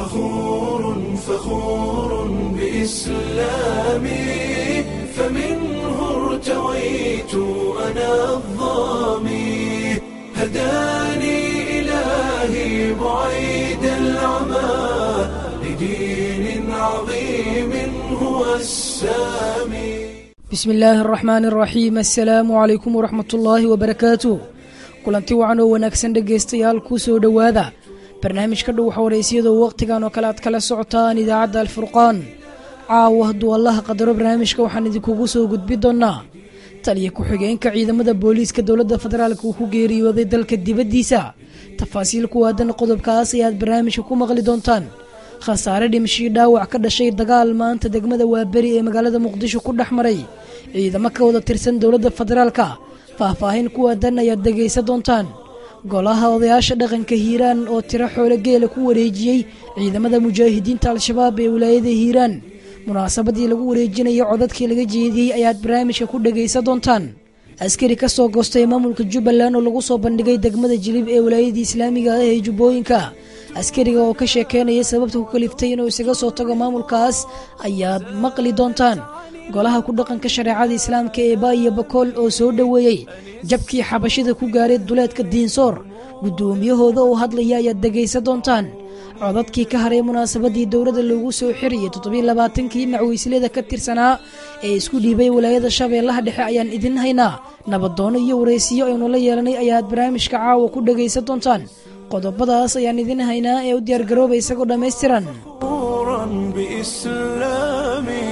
فخور فخور بإسلامي فمنه ارتويت أنا الظامي هداني إلهي بعيد العمى لدين عظيم هو السامي bismi illaahi araxmaan araxiim assalaamu calaykum waraxmat ullaahi wabarakaatu kulanti wacan oo wanaagsan dhegaystayaal kuu soo dhowaada barnaamijka dhow xawareysiyadoo wakhtigan oo kale aad kala socotaan idaacadda alfurqaan caawa hadduu allaha qadaro barnaamijka waxaan idinkugu soo gudbi doonnaa taliya ku-xigeenka ciidamada booliiska dowladda federaalk uu ku geeriyooday dalka dibaddiisa tafaasiil ku aadan qodobkaas ayaad barnaamijka ku maqli doontaan khasaare dhimashii dhaawac ka dhashay dagaal maanta degmada waaberi ee magaalada muqdisho ku dhex maray ciidamo ka wada tirsan dowladda federaalka faahfaahin ku aadan ayaad dhegaysan doontaan golaha odayaasha dhaqanka hiiraan oo tiro xoolo geela ku wareejiyey ciidamada mujaahidiinta al-shabaab ee wilaayada hiiraan munaasabadii lagu wareejinaya codadkii laga jeediyey ayaad barnaamijka ku dhegaysan doontaan askari ka soo goostay maamulka jubbaland oo lagu soo bandhigay degmada jilib ee wilaayadii islaamiga ah ee jubbooyinka askariga oo ka sheekeynaya sababta ku kaliftay inuu isaga soo tago maamulkaas ayaad maqli doontaan golaha ku dhaqanka shareecada islaamka ee baayo bakool oo soo dhoweeyey jabkii xabashida ku gaaray duleedka diinsoor guddoomiyahooda oo hadlaya ayaad dhegaysan doontaan codadkii ka haray munaasabadii dowladda loogu soo xiriyay toddobiilabaatankii macweyslada ka tirsanaa ee isku dhiibay walaayada shabeellaha dhexe ayaan idin haynaa nabadoono iyo waraysiyo aynu la yeelanay ayaad barnaamijka caawa ku dhegaysan doontaan qodobadaas ayaan idin haynaa ee u diyaargarooba isagoo dhammaystiran فخورا بإسلامي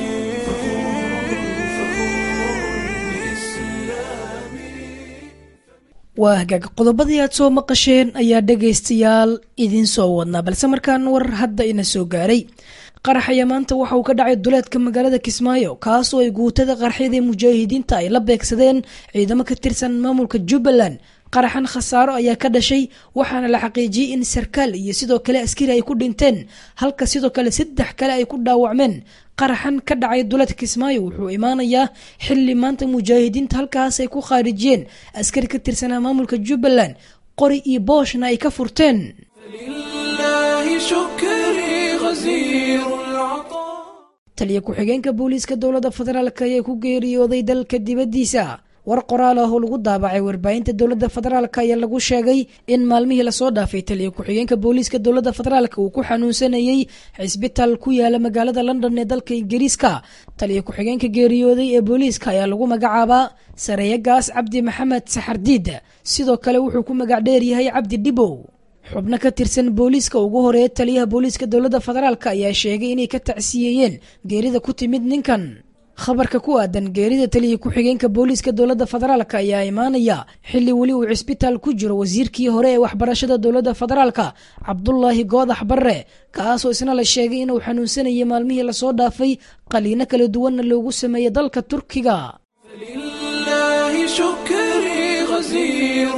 waa hagaag qodobadii aad soo maqasheen ayaa dhegaystayaal idiin soo wadnaa balse markaan war hadda ina soo gaaray qarax ayaa maanta waxa uu ka dhacay duleedka magaalada kismaayo kaasoo ay guutada qarxyada mujaahidiinta ay la beegsadeen ciidamo ka tirsan maamulka jubbaland qaraxan khasaaro ayaa ka dhashay waxaana la xaqiijiyey in sarkaal iyo sidoo kale askari ay ku dhinteen halka sidoo kale saddex kale ay ku dhaawacmeen qaraxan ka dhacay duleedka kismaayo wuxuu imaanayaa xili maanta mujaahidiinta halkaas ay ku khaarijiyeen askari ka tirsanaa maamulka jubbaland qori iyo booshna ay ka furteen لله شكري غزير العطاء taliya ku-xigeenka booliiska dowladda federaalk ayaa ku geeriyooday dalka dibaddiisa war qoraal ah oo lagu daabacay warbaahinta dowladda federaalk ayaa lagu sheegay in maalmihii lasoo dhaafay taliya ku-xigeenka booliiska dowladda federaalk uu ku xanuunsanayey cisbitaal ku yaala magaalada london ee dalka ingiriiska taliya ku-xigeenka geeriyooday ee booliiska ayaa lagu magacaabaa sareeyagaas cabdi maxamed saxardiid sidoo kale wuxuu ku magac dheer yahay cabdi dhibow xubno ka tirsan booliiska ugu horeeya taliyaha booliiska dowladda federaalk ayaa sheegay inay ka tacsiyeeyeen geerida ku timid ninkan khabarka ku aadan geerida taliya ku-xigeenka booliiska dowladda federaalk ayaa imaanaya xili weli uu cisbitaal ku jiro wasiirkii hore ee waxbarashada dowladda federaalk cabdulaahi goodax barre kaasoo isna la sheegay inuu xanuunsanayay maalmihii lasoo dhaafay qaliino kala duwanna loogu sameeyey dalka turkiga لله شكري غزير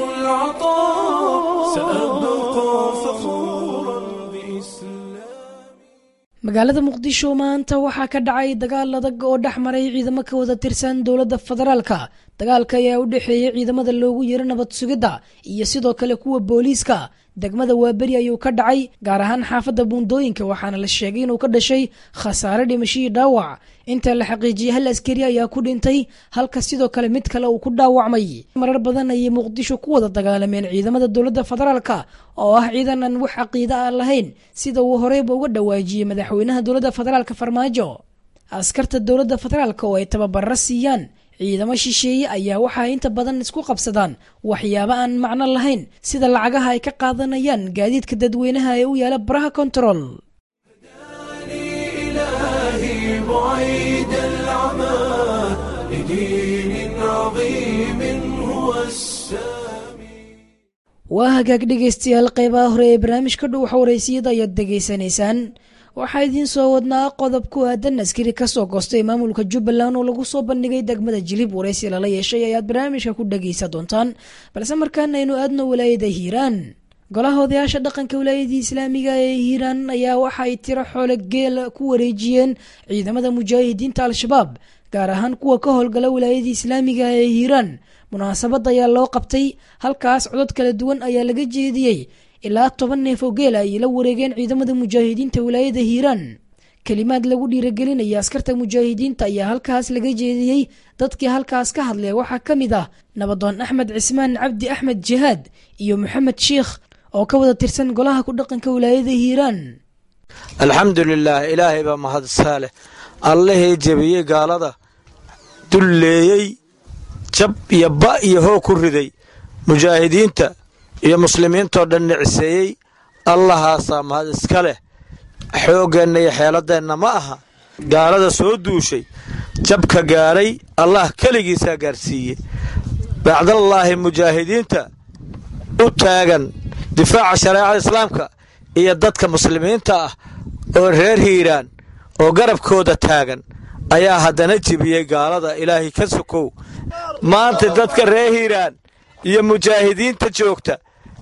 العطاء سأبقى فخورا بإسلامي magaalada muqdisho maanta waxaa ka dhacay dagaal adag oo dhex maray ciidamo ka wada tirsan dowladda federaalka dagaalka ayaa u dhexeeyey ciidamada loogu yiro nabad sugidda iyo sidoo kale kuwa booliiska degmada waaberi ayuu ka dhacay gaar ahaan xaafadda buundooyinka waxaana la sheegay inuu ka dhashay khasaare dhimashihii dhaawac inta la xaqiijiyey hal askari ayaa ku dhintay halka sidoo kale mid kale uu ku dhaawacmay marar badan ayay muqdisho ku wada dagaalameen ciidamada dowladda federaalka oo ah ciidan aan wax caqiida ah lahayn sida uu horeyba uga dhawaajiyey madaxweynaha dowladda federaalka farmaajo askarta dowladda federaalka oo ay tababaro siiyaan ciidamo shisheeye ayaa waxaa inta badan isku qabsadaan waxyaabo aan macno lahayn sida lacagaha ay ka qaadanayaan gaadiidka dadweynaha ee u yaala baraha control إلهي بعيد العمى لدين عظيم هو السامي waa hagaag dhegaystayaal qeybaha hore ee barnaamijka dhow xawareysiyada ayaad degaysanaysaan waxaa idiin soo wadnaa qodob ku aadan askari kasoo goostay maamulka jubbaland oo lagu soo bandhigay degmada jilib waraysi lala yeeshay ayaad barnaamijka ku dhegaysan doontaan balse markaan aynu aadno walaayada hiiraan golaha odayaasha dhaqanka wilaayadii islaamiga ee hiiraan ayaa waxa ay tiro xoole geela ku wareejiyeen ciidamada mujaahidiinta al-shabaab gaar ahaan kuwa ka howlgala wilaayadii islaamiga ee hiiraan munaasabad ayaa loo qabtay halkaas codod kala duwan ayaa laga jeediyey ilaa toban neef oo geela ayay la wareegeen ciidamada mujaahidiinta wilaayada hiiraan kelimaad lagu dhiiragelinaya askarta mujaahidiinta ayaa halkaas laga jeediyey dadkii halkaas ka hadlaya waxaa ka mid ah nabadoon axmed cismaan cabdi axmed jihaad iyo maxamed shiikh oo ka wada tirsan golaha ku dhaqanka wilaayada hiiraan alxamdu lilaah ilaahay baa mahadsaa leh allihii jebiyey gaalada dulleeyey jab iyo ba iyo hoog ku riday mujaahidiinta iyo muslimiintoo dhan nicseeyey allahaasaa mahad iska leh xooggeenna iyo xeeladeenna ma aha gaalada soo duushay jabka gaadhay allah keligiisaa gaarsiiye bacdallaahi mujaahidiinta u taagan difaaca shareecada islaamka iyo dadka muslimiinta ah oo reer hiiraan oo garabkooda taagan ayaa haddana jebiyey gaalada ilaahay ka sokow maanta dadka reer hiiraan iyo mujaahidiinta joogta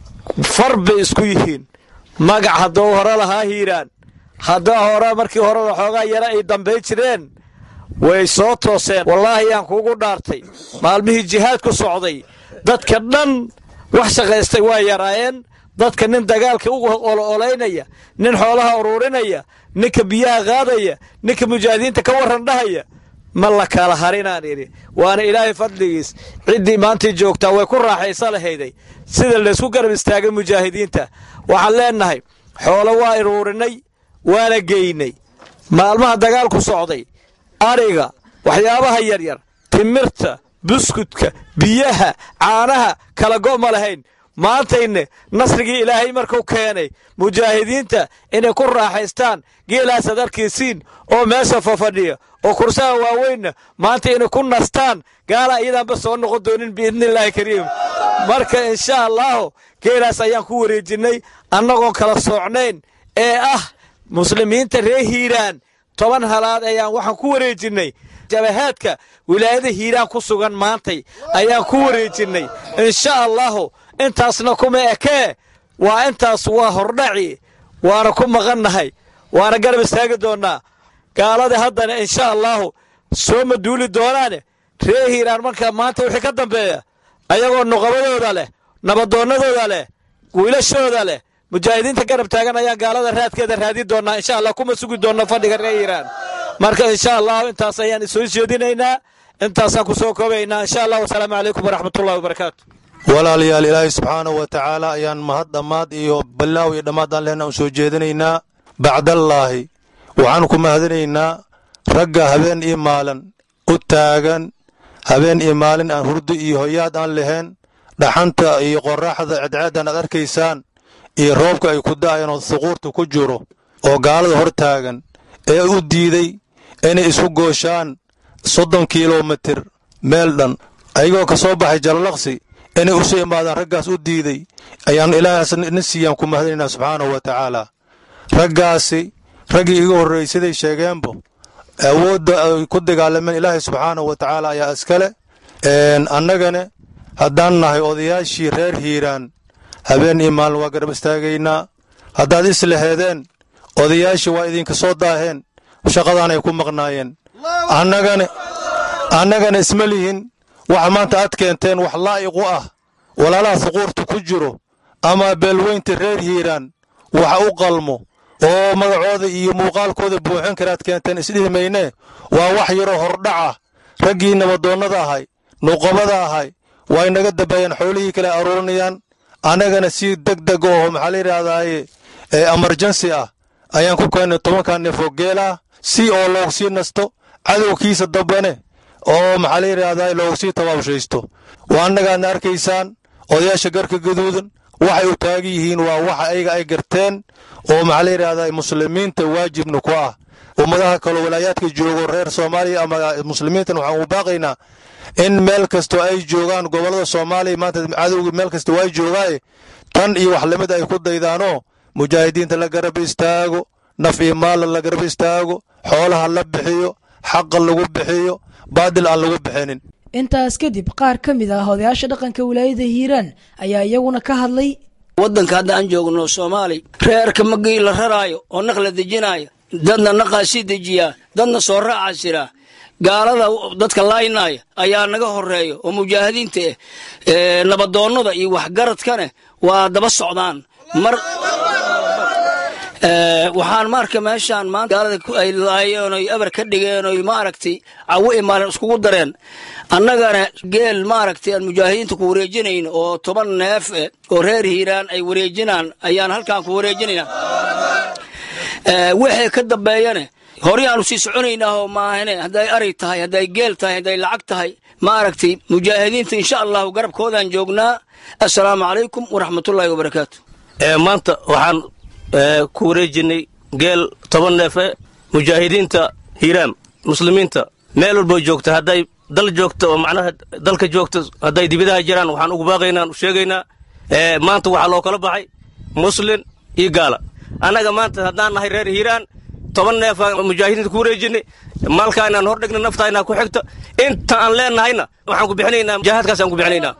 far bay isku yihiin magac hadduu hore lahaa hiiraan haddaa hore markii hore waxoogaa yara ay dambay jireen way soo tooseen wallaahi yaan kuugu dhaartay maalmihii jihaadku socday dadka dhan wax shaqaystay waa yaraayeen dadka nin dagaalka u oloolaynaya nin xoolaha uruurinaya ninka biyaha qaadaya ninka mujaahidiinta ka warran dhahaya ma la kala harinaan idhi waana ilaahay fadligiis ciddii maantii joogtaa way ku raaxaysa lahayday sida laysku garab istaagay mujaahidiinta waxaan leennahay xoolo waa iruurinay waana geynay maalmaha dagaalku socday ariga waxyaabaha yaryar timirta buskudka biyaha caanaha kala go' ma lahayn maantayne nasrigii ilaahay markuu keenay mujaahidiinta inay ku raaxaystaan geelaasaad arkaysiin oo meesha fafadhiya oo kursaha waaweynna maanta inay ku nastaan gaala iyadaanba soo noqon doonin biidnillaahi kariim marka insha allaahu geelaas ayaan ku wareejinnay annagoon kala soocnayn ee ah muslimiinta reer hiiraan toban halaad ayaan waxaan ku wareejinnay jabahaadka wilaayada hiiraan ku sugan maantay ayaan ku wareejinnay insha allaahu intaasna kuma ekee waa intaas waa hordhaci waana ku maqannahay waana garab istaagi doonnaa gaalada haddana insha allaahu soo maduuli doonaane ree hiiraan marka maanta wixii ka dambeeya ayagoo nuqabadooda leh nabadoonnadooda leh wiilashooda leh mujaahidiinta garab taagan ayaan gaalada raadkeeda raadi doonnaa insha allah kuma sugi doonna fadhiga ree hiiraan marka insha allahu intaas ayaan isoo jeedinaynaa intaasaan ku soo koobaynaa insha allah wasalaamu calaykum waraxmatullahi wabarakaatu walaalayaal ilaahay subxaanahu wa tacaala ayaan mahad dhammaad iyo ballaaw iyo dhammaadaan lehna u soo jeedinaynaa bacdallaahi waxaanu ku mahadinaynaa ragga habeen iyo maalin u taagan habeen iyo maalin aan hurdo iyo hoyaad aan lahayn dhaxanta iyo qorraxda cadceeddan aad arkaysaan iyo roobka ay ku da'ayaan oo suquurta ku jiro oo gaalada hor taagan ee u diiday inay isu gooshaan soddon kilomitir meel dhan ayagoo ka soo baxay jalalaqsi inay usu imaadaan raggaas u diiday ayaan ilaahaas na siiyaan ku mahadinaynaa subxaanahu wa tacaala raggaasi raggii iga horreeyey siday sheegeenbo awoodda ay ku dagaalameen ilaahay subxaanahu wa tacaala ayaa iskale annagane haddaan nahay odayaashii reer hiiraan habeen iyo maalin waa garab istaagaynaa haddaad islaheedeen odayaashii waa idinka soo daaheen shaqadaanay ku maqnaayeen annagane annagana isma lihin waxa maanta aad keenteen wax laa'iqu ah walaalaha suquurta ku jiro ama beelweynta reer hiiraan waxa u qalmo oo magacooda iyo muuqaalkooda buuxin karaad keenteen isdhihi mayne waa wax yaroo hordhaca raggii nabadoonnada ahay nuqobada ahay waa inaga dambeeyaan xoolihii kale aruurinayaan annagana si deg deg oo maxaa la yidhahdaaye emarjensi ah ayaan ku keennay tobankan neefoo geel ah si oo loogu sii nasto cadowkiisa dambane oo maxaa la yidhaahdaa loogu sii tabaabshaysto waa annagaadna arkaysaan odayaasha garka gaduudan waxay u taagan yihiin waa waxa ayaga ay garteen oo maxaa la yidhahdaa muslimiinta waajibna ku ah ummadaha kaloo walaayaadka joogo reer soomaaliya ama muslimiintan waxaan u baaqaynaa in meel kastoo ay joogaan gobollada soomaaliya maanta cadowga meel kasta waa joogaaye tan iyo wax lamid ay ku daydaanoo mujaahidiinta la garab istaago naf iyo maalla la garab istaago xoolaha la bixiyo xaqa lagu bixiyo baadil aan lagu bixinin intaas kadib qaar ka mid ah odayaasha dhaqanka wilaayada hiiraan ayaa iyaguna ka hadlay waddanka hadda aan joogno soomaali reerka magii la raraayo oo naq la dejinaayo dadna naqaa sii dejiyaa dadna soo raacaa jiraa gaalada dadka laaynaaya ayaa naga horeeya oo mujaahidiinta eh nabadoonnada iyo waxgaradkane waa daba socdaan mar waxaan marka meeshaan maanta gaalada ay laayeen oy eber ka dhigeen oy maaragtay cawo imaalin iskugu dareen annagana geel maaragtay aan mujaahidiinta ku wareejinayn oo toban neef eh oo reer hiiraan ay wareejinaan ayaan halkaan ku wareejinayna wixii ka dambeeyane horyaanu sii soconaynaa oo maahane hadday aray tahay hadday geel tahay hadday lacag tahay maaragtay mujaahidiinta insha allahu garabkoodaan joognaa assalaamu calaykum waraxmatullaahi wabarakaatu maanta waxaan ku wareejinay geel toban neefe mujaahidiinta hiiraam muslimiinta meel walboo joogta hadday dal joogta oo macnaha dalka joogta hadday dibidaha jiraan waxaan ugu baaqaynaa u sheegaynaa maanta waxaa loo kala baxay muslin iyo gaala annaga maanta haddaan nahay reer hiiraan toban neefaan mujaahidiinta ku wareejinay maalkaa inaan hor dhigna naftaa inaa ku xigta inta aan leenahayna waxaan ku bixinaynaa mujaahadkaasaan ku bixinaynaa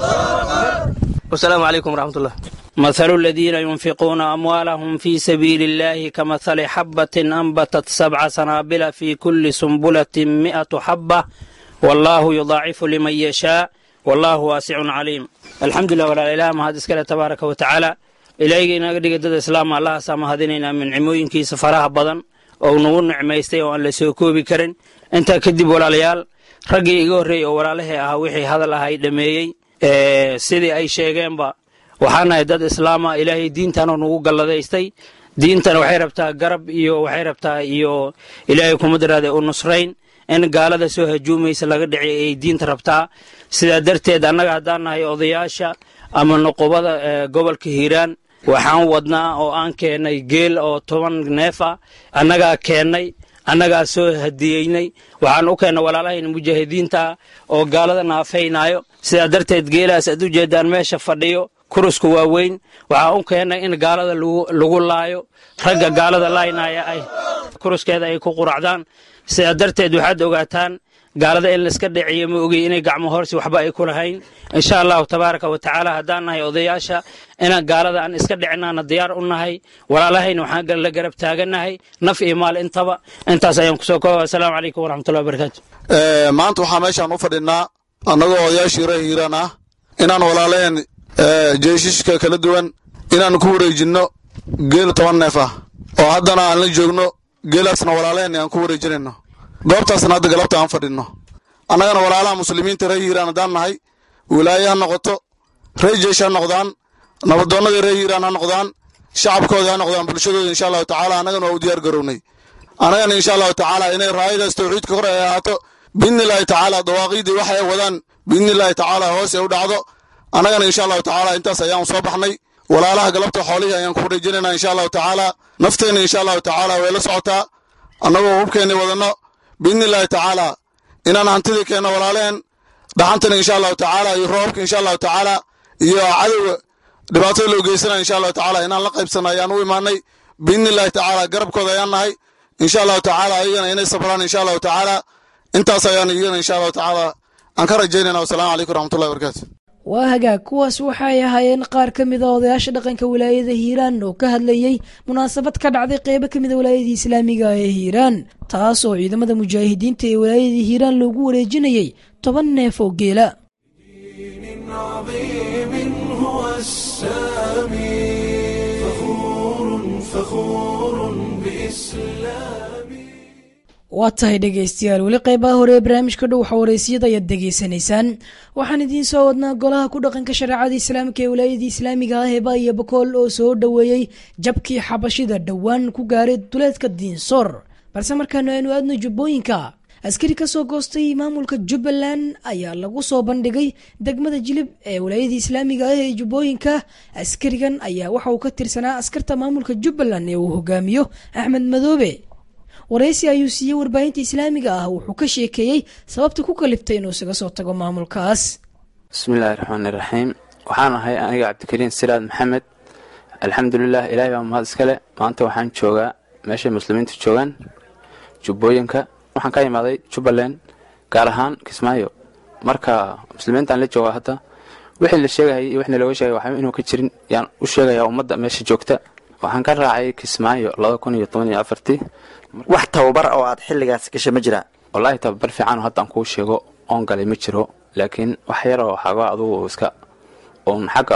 wasalaamu calaykum waraxmatullah مثل الذين ينفقون أموالهم في سبيل الله كمثل حبة أنبتت سبع سنابل في كل سنبلة مئة حبة والله يضاعف لمن يشاء والله واسع عليم الحمد لله ولا إله ما هذا إسكاله تبارك وتعالى إلهي نقدر قد الإسلام الله سما هذيننا من عموين كي سفرها بدن أو نقول نعميستي وأن لسوكو بكرن أنت كدب ولا ليال رقي يقول ولا له أهوحي هذا الله يدميي إيه سيدي أي شيء با waxaan nahay dad islaama ilaahay diintanoo nagu galladaystay diintan waxay rabtaa garab iyo waxay rabtaa iyo ilaahay kuma daraada u nusrayn in gaalada soo hajuumaysa laga dhiciy ay diinta rabtaa sidaa darteed annaga haddaan nahay odayaasha ama noqobada gobolka hiiraan waxaan wadnaa oo aan keennay geel oo toban neef ah annagaa keennay annagaa soo hadiyeynay waxaan u keennay walaalahayna mujaahidiinta oo gaalada naafaynaayo sidaa darteed geelaas aad u jeedaan meesha fadhiyo kurusku waa weyn waxaa u keennay in gaalada lagu laayo ragga gaalada laaynaya ay kuruskeeda ay ku quracdaan sidaa darteed waxaad ogaataan gaalada in laiska dhiciyo ma ogey inay gacmo horsi waxba ay ku lahayn insha allahu tabaaraka wa tacaala haddaan nahay odayaasha inaan gaalada aan iska dhicinaana diyaar u nahay walaalahayna waxaan la garab taagannahay naf iyo maal intaba intaas ayaan kusoo kooba assalaamu calaykum waraxmatullahi wabarakaatu maanta waxaa meeshaan u fadhinaa annagoo odayaashii reer hiiraan ah inaan walaaleen jeeshishka kala duwan inaan ku wareejinno geel toban neef ah oo haddana aan la joogno geelaasna walaalehen aan ku wareejinayno goobtaasna hadda galabta aan fadhinno annagana walaalaha muslimiinta reer hiiraan haddaan nahay wilaaye ha noqoto reer jeesh ha noqdaan nabadoonnada reer hiiraan ha noqdaan shacabkooda ha noqdaan bulshadooda insha allahu tacaala annagana waa u diyaar garownay annagana insha allahu tacaala inay raayadaas tawxiidka kor ay ahaato biidnillaahi tacaala dawaaqiidii waxay wadaan biidnillaahi tacaala hoos ay u dhacdo annagana insha allahu tacaala intaas ayaan soo baxnay walaalaha galabta xoolihii ayaan ku wareejinaynaa insha allahu tacaala nafteenna insha allahu tacaala way la socotaa annagoo hubkeenni wadanno biidnillaahi tacaala inaan hantidii keenno walaalehen dhaxantana insha allahu tacaala iyo roobka insha allahu tacaala iyo cadowga dhibaatada loo geysanaya insha allahu tacaala inaan la qaybsanno ayaan u imaanay biidnillaahi tacaala garabkooda ayaan nahay insha allahu tacaala ayagana inay sabraan insha allahu tacaala intaas ayaan iyagana insha allahu tacaala aan ka rajaynayna wasalaamu calaykum waraxmatullahi wabarakaatu waa hagaag kuwaas waxay ahaayeen qaar ka mid a odayaasha dhaqanka wilaayada hiiraan oo ka hadlayey munaasabad ka dhacday qeybo ka mid a wilaayadii islaamiga ee hiiraan taas oo ciidamada mujaahidiinta ee wilaayadii hiiraan loogu wareejinayey toban neef oo geela waa tahay dhegaystayaal weli qeybaha hore ee barnaamijka dhow xawareysiyada ayaad degeysanaysaan waxaan idiin soo wadnaa golaha ku dhaqanka shareecada islaamka ee wilaayadii islaamiga ah heba iyo bakool oo soo dhoweeyey jabkii xabashida dhowaan ku gaaray duleedka diinsoor balse markaanu aynu aadno jubbooyinka askari kasoo goostay maamulka jubbaland ayaa lagu soo bandhigay degmada jilib ee wilaayadii islaamiga ah ee jubbooyinka askarigan ayaa waxa uu ka tirsanaa askarta maamulka jubbaland ee uu hogaamiyo axmed madoobe waraysi ayuu siiyey warbaahinta islaamiga ah wuxuu ka sheekeeyey sababta ku kaliftay inuu isaga soo tago maamulkaas bismillaahi raxmaani raxiim waxaan ahay aniga cabdikariin siraad maxamed alxamdulilah ilaahay baa mahad iskale maanta waxaan joogaa meeshay muslimiintu joogaan jubbooyinka waxaan ka imaaday jubbaland gaar ahaan kismaayo marka muslimiintaan la joogaa hadda wixii la sheegayay iyo wixna looga sheegay waxba inuu ka jirin yaan u sheegayaa ummadda meesha joogta waxaan ka raacay kismaayo laba kun iyo toban iyo afartii wax tababar oo aad xilligaas gashay ma jiraa wallaahi tababar fiican oo hadda aan kuu sheego oon galay ma jiro laakiin wax yar oo xago adugu iska uun xagga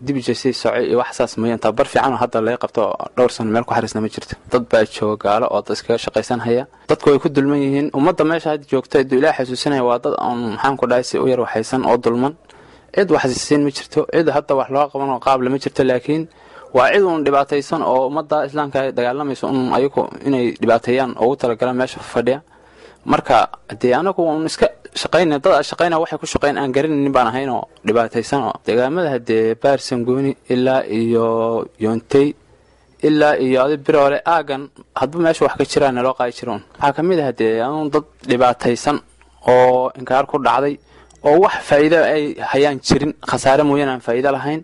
dibijasay socay iyo wax saas mooyaan tababar fiican oo hadda laga qabto oo dhowr sano meel ku xariisna ma jirto dad baa jooga gaalo oo dad iskaga shaqaysan haya dadku way ku dulman yihiin ummadda meesha hadda joogta iduu ilaah xasuusinaya waa dad oon maxaan ku dhahay si u yar waxaysan oo dulman cid waxsiisiin ma jirto cid hadda wax loo qaban oo qaable ma jirto laakiin waa cid uun dhibaataysan oo ummadda islaamka ay dagaalamayso un ayagu inay dhibaateeyaan ugu talagalaan meesha fadhiya marka dee anagu un iska shaqayna dad a shaqayna waxay ku shaqayn aan garanaynin baan ahayn oo dhibaataysan oo deegaamada haddee baarsangooni ilaa iyo yoontey ilaa iyo adi biroole aagan hadba meesha wax ka jiraa naloo qaadi jira un waxaa ka mid ah dee anuun dad dhibaataysan oo inkaar ku dhacday oo wax faa'iida ay hayaan jirin khasaare mooyaan aan faa'iido lahayn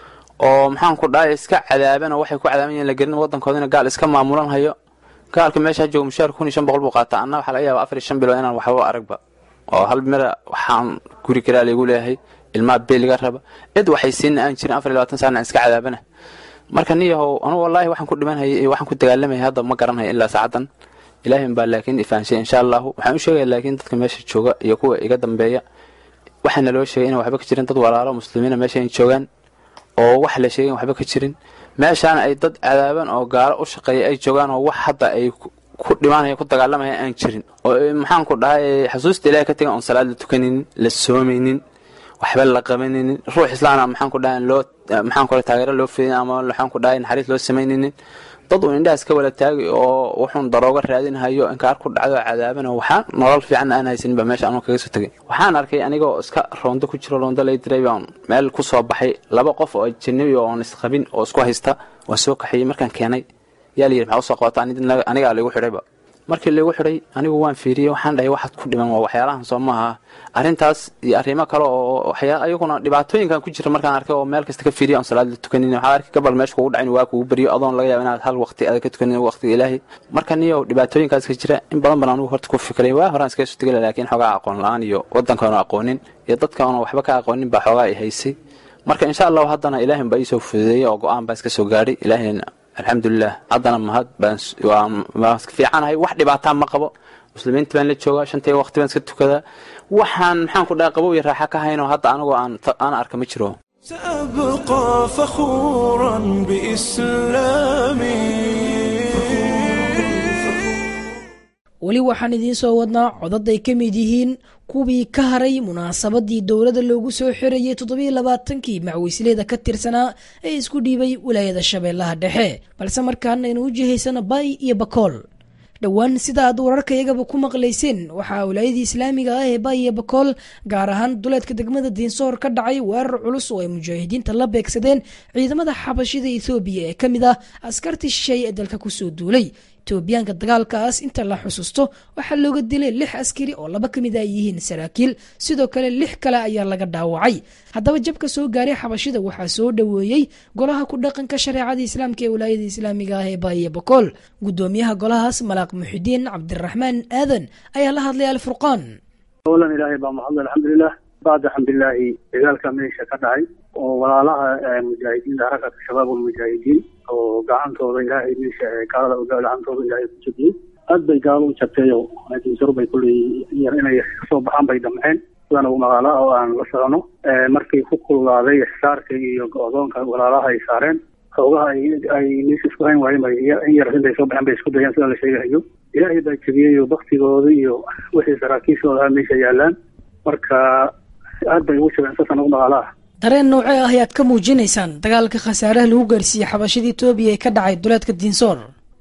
oo maxaan ku dhahay iska cadaaban oo waxay ku cadaaban yihiin la gelin waddankoodina gaal iska maamulan hayo gaalka meesha jooga mushaar kun iyo shan boqol buu qaataa anna waxaa laga yaaba afar iyo shan bilood inaan waxba aragba oo hal mira waxaan guri karaa laygu leeyahay ilmaha beeliga raba cid waxay siina aan jirin afar iyo labaatan saana aan iska cadaabana marka niyahow anugu wallaahi waxaan ku dhimanhayay iyo waxaan ku dagaalamaya hadda ma garanhaya ilaa saacadan ilaahin baa laakiin ifaanshay insha allahu waxaan u sheegaya laakiin dadka meesha jooga iyo kuwa iga dambeeya waxaa naloo sheegay inaan waxba ka jirin dad walaalo muslimiina meesha ay joogaan oo wax la sheegay waxba ka jirin meeshaana ay dad cadaaban oo gaalo u shaqeeya ay joogaan oo wax hadda ay ku dhimaanaya ku dagaalamaya aan jirin oo maxaan ku dhahay xusuusta ilahay ka tegan oon salaad la tukanaynin la soomaynin waxba la qabanaynin ruux islaana maxaan ku dhahay loo maxaan ku taageero loo fidin ama waxaan ku dhahay naxariis loo samaynaynin dad uu indhahaas ka wala taagay oo wuxuun darooga raadinhayo inkaar ku dhacdo cadaaban oo waxaan nolol fiican aan haysanin baa meesha anuu kaga soo tegay waxaan arkay anigoo iska roondo ku jiro roondo lay diray baan meel ku soo baxay laba qof oo ajanabi oo oon isqabin oo isku haysta waan soo kaxeeyey markaan keenay yaa la yidhi maxaa usoo qabata anigaa laygu xidhayba markii laygu xidhay anigu waan fiiriyey waxaan dhahay waxaad ku dhiman waa waxyaalahan soo maaha arrintaas iyo arrimo kale oo waxyaa ayaguna dhibaatooyinkan ku jira markaan arkay oo meel kasta ka fiiriya oon salaad la tukanin waxaa arkay gabal meesha kugu dhacin waa kugu baryo adoon laga yaaba inaad hal waqti aad ka tukanin waqtiga ilaahay marka niyo dhibaatooyinkaas ka jira in badan baan anugu horta ku fikiray waa horaan iskaga soo tegay laakiin xoogaa aqoon la-aan iyo waddankaanu aqoonin iyo dadkaanu waxba ka aqoonin baa xoogaa ay haysay marka insha allahu haddana ilaahin baa iisoo fududeeyey oo go-aan baa iska soo gaadhay ilaahina alxamdulilah haddana mahad baan fiicanahay wax dhibaataa ma qabo muslimiinta baan la joogaa shantii waqti baan iska tukadaa waxaan maxaan ku dhahay qabow iyo raaxa ka haynoo hadda anigoo aan aan arka ma jiro سأبقى فخورا بإسلامي weli waxaan idiin soo wadnaa codad ay ka mid yihiin kuwii ka haray munaasabadii dowladda loogu soo xirayay toddobiyo labaatankii macwisleyda ka tirsanaa ee isku dhiibay wilaayada shabeellaha dhexe balse markaan aynu u jihaysana bay iyo bakool dhowaan sida aad wararkayagaba ku maqlayseen waxaa wilaayadii islaamiga ah ee bay iyo bakool gaar ahaan duleedka degmada diinsoor ka dhacay weerar culus oo ay mujaahidiinta la beegsadeen ciidamada xabashida ethoobiya ee ka mid ah askartii shisheeye ee dalka kusoo duulay etoobiyaanka dagaalkaas inta la xusuusto waxaa looga dilay lix askari oo laba ka mid ay yihiin saraakiil sidoo kale lix kale ayaa laga dhaawacay haddaba jabka soo gaaray xabashida waxaa soo dhoweeyey golaha ku dhaqanka shareecada islaamka ee wilaayada islaamiga ah ee baaye bakool gudoomiyaha golahaas malaaq muxidiin cabdiraxmaan aadan ayaa la hadlay alfurqaan awalan ilaahay baa mahadle alxamdulilah bacda xamdilaahi dagaalka meesha ka dhacay oo walaalaha mujaahidiinta harakata shabaab almujaahidiin oo gacantooda ilaahay meesha gaalada gacantooda ilaahay ku jabiyey aad bay gaalo u jabtay oo dinsaro bay kulley yar inay kasoo baxaan bay damceen sidana magaala oo aan la socono markii ku kululaaday ixsaarka iyo go-doonka walaalaha ay saareen xoogaha ay meesha isku hayn waayeen bay in yar intay soo baxeen bay isku dayeen sida la sheegahayo ilaahay baa jabiyey oo baktigooda iyo wixii saraakiishooda meesha yaalaan marka aad bay ugu jabeen sasan ugu magaalaha dareen noocee ah ayaad ka muujinaysaan dagaalka khasaaraha lagu gaarsiiyey xabashada etoobiya ee ka dhacay duleedka diinsoor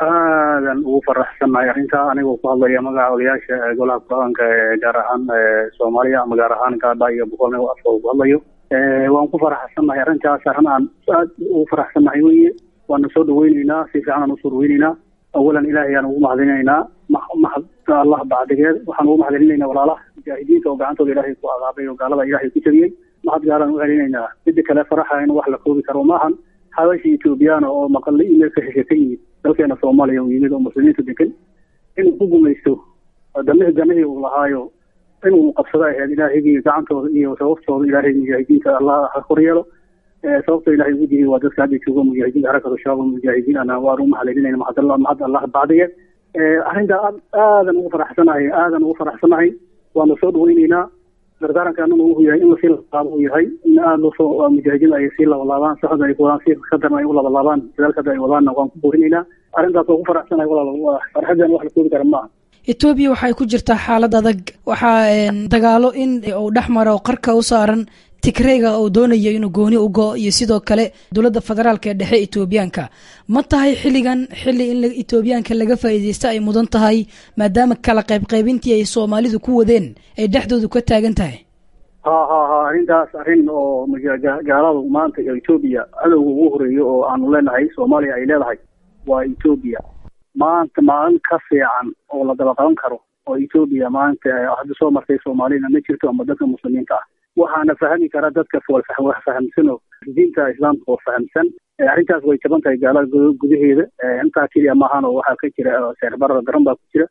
aadan ugu faraxsannahay arrintaa anigoo ku hadlaya magaca odayaasha golaha ku-aanka ee gaar ahaan soomaaliya ama gaar ahaan gaadha iyo boqolna afka ku hadlayo waan ku faraxsannahay arrintaas arrin aan aad ugu faraxsannahay weye waana soo dhaweyneynaa si fiican aan usoo dhaweyneynaa awalan ilaahay aan ugu mahadinaynaa mahad allah bacdigeed waxaan ugu mahadcelinaynaa walaalaha mujaahidiinta oo gacantooda ilaahay ku adaabay oo gaalada ilaahay ku jabiyey mahad gaalaan u celinaynaa midda kale faraxa in wax la koobi karo maahan xabashi ethoobiyaana oo maqallo email ka hesha ka yimid dalkeena soomaaliya uu yimid oo muslimiinta degan inuu ku gumaysto damihii ganihii uu lahaayo inuu qabsado ahayd ilaahigii gacantooda iyo sababtooda ilaahay mujaahidiinta allah ha koryeelo sababta ilahay ugu digay waa dadka hadda jooga mujaahidiinta harakatu shabaab mujaahidiin ana waan u mahadcelinayna mahad mahad allah bacdigeed arrintaa aadan ugu faraxsanahay aadan ugu faraxsanahay waana soo dhaweyneynaa dardaaranka annagu uu yahay in lasii labaabo uu yahay in aada loo soo mujaahidiin ay sii labalaabaan saxda ay wadaan si kadarna ay u labalaabaan dadaalka hadda ay wadaanna waan ku boorinaynaa arrintaas waa ku faraxsanahay walaal farxadan wax la koobi kara maaha etoobiya waxay ku jirtaa xaalad adag waxaa dagaalo in uu dhex maro qarka u saaran tigreyga oo doonayo inuu gooni u go iyo sidoo kale dowladda federaalk ee dhexe etoobiyaanka ma tahay xilligan xilli in etoobiyaanka laga faa'iideysta ay mudan tahay maadaama kala qaybqaybintii ay soomaalidu ku wadeen ay dhexdoodu ka taagan tahay ha ha ha arrintaas arrin oo gaaladu maanta etoobiya cadowga ugu horeeyo oo aanu leenahay soomaaliya ay leedahay waa etoobiya maanta maalin ka fiican oo la daba qaban karo oo etoobiya maanta hadda soo martay soomaalina ma jirto ama dadka muslimiinta ah waxaana fahmi kara dadka wax fahamsan oo diinta islaamka oo fahamsan arrintaas way jaban tahay gaalada gudaheeda intaa keliya maahan oo waxaa ka jira seerbarada daran baa ku jira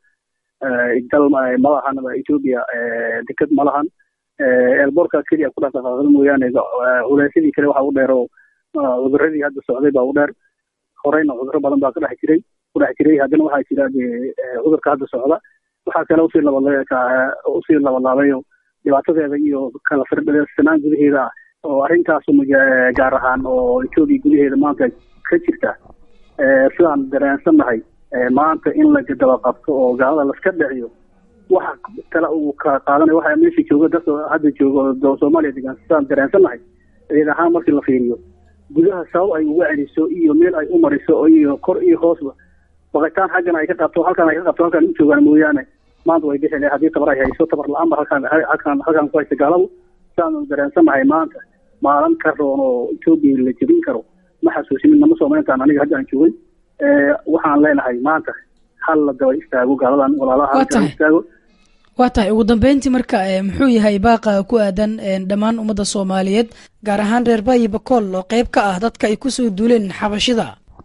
dal malahan etoobiya deked malahan eelboorka keliya ku dhaqdhaqaaqda mooyaane huleysadii kale waxa u dheer oo cuduradii hadda socday baa u dheer horeyna cuduro badan baa ka dhex jiray ku dhex jiray haddana waxaa jira cudurka hadda socda waxaa kale usii laba usii labalaabayo dhibaatadeeda iyo kala firdhsanaan gudaheeda ah oo arrintaas gaar ahaan oo etoobiya gudaheeda maanta ka jirta sidaan dareensannahay maanta in la daba qabto oo gaalada laska dheciyo waxa kale uu ka qaadanaya waxa meesha jooga dadka hadda jooga oo soomaaliya degan sidaan dareensannahay ciid ahaan markii la fiiriyo gudaha sabab ay uga celiso iyo meel ay u mariso iyo kor iyo hoosba baqitaan xaggan ay ka qabto halkan ay ka qabto halkan u joogaan mooyaane maanta way bixi lahay haddii tabar ay hayso tabar la-aan ba halkaan halkaan halkaan ku haysta gaaladu sidaanu dareensannahay maanta maalin ka roon oo etoobiya la jebin karo ma xasuusinin nama soomalintaan aniga hadda aan joogin waxaan leenahay maanta hal la daba istaago gaaladan walaalaha halkan istaago waa tahay ugu dambeyntii marka muxuu yahay baaqa ku aadan dhammaan ummadda soomaaliyeed gaar ahaan reer bayi bakool oo qeyb ka ah dadka ay kusoo duuleen xabashida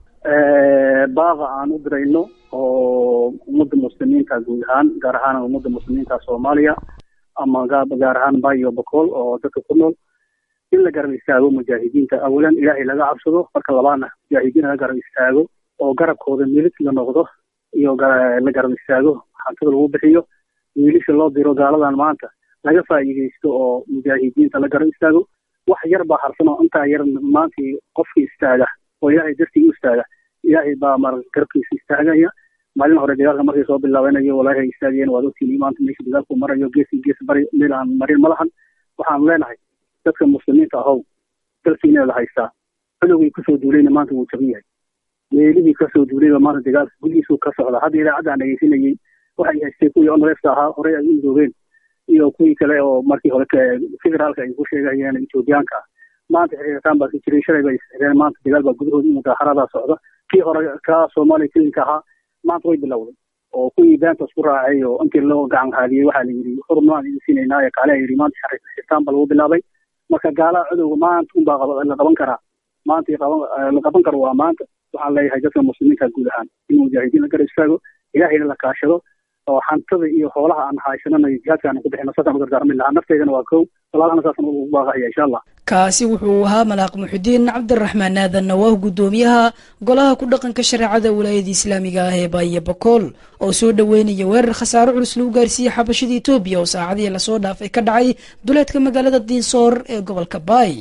baaqa aan u dirayno oo ummadda muslimiinta guud ahaan gaar ahaan ummadda muslimiinta soomaaliya ama gaar ahaan bayo bakool oo dadka ku nool in la garab istaago mujaahidiinta awalan ilaahay laga cabsado marka labaadna mujaahidiin laga garab istaago oo garabkooda milig la noqdo iyo la garab istaago hantada lagu bixiyo wiilisha loo diro gaaladan maanta laga faa'iidaysto oo mujaahidiinta la garab istaago wax yar baa harsan oo intaa yar maantii qofkii istaaga oo ilaahay dartii u istaaga ilaahay baa mar garabkiisa istaagaya maalin hore dagaalka markay soo bilaabanayo walaahi ay istaagayeen waad ogtiin maanta meesha dagaalku marayo geesi gees bari meel aan marin ma lahan waxaan leenahay dadka muslimiinta ahow dalkiina la haystaa cadowgii kusoo duulayna maanta wuu jaban yahay meelihii kasoo duulayba maanta dagaalka gudihiisuu ka socda hadda idaacadda aan dhegeysanayey waxay haystay kuwii onreefka ahaa horey ay u midoobeen iyo kuwii kale oo markii hore federaalka ay ku sheegayeen etoobiyaanka ah maanta xiriirtaan baa ka jiray shalay bay xireen maanta dagaal baa gudahooda mudaaharadaa socda kii hore ka soomaaliya kelinka ahaa maanta way bilowday oo kuwii beenta isku raacay oo intii loo gacan haadiyey waxaa la yidhi xurmaan idin siinaynaa ee kaale yidhi maanta xirtaan baa lagu bilaabay marka gaalaha cadowga maanta unbaa la qaban karaa maanta la qaban karo waa maanta waxaan leeyahay dadka muslimiinta guud ahaan in mujaahidiin la garab istaago ilaahayna la kaashado oo xantada iyo xoolaha aan haysananayo jihaadka aan ku bixino saasaan u dardaarmin lahaa nafteydana waa kow walaalana saasaan ugu baaqahaya insha allah kaasi wuxuu ahaa malaaq muxudiin cabdiraxmaan aadan nawaah guddoomiyaha golaha ku dhaqanka shareecada wilaayada islaamiga ah ee baaye bakool oo soo dhoweynaya weerar khasaaro culus lagu gaarsiiyey xabashada etoobiya oo saacadihii lasoo dhaafay ka dhacay duleedka magaalada diinsoor ee gobolka baay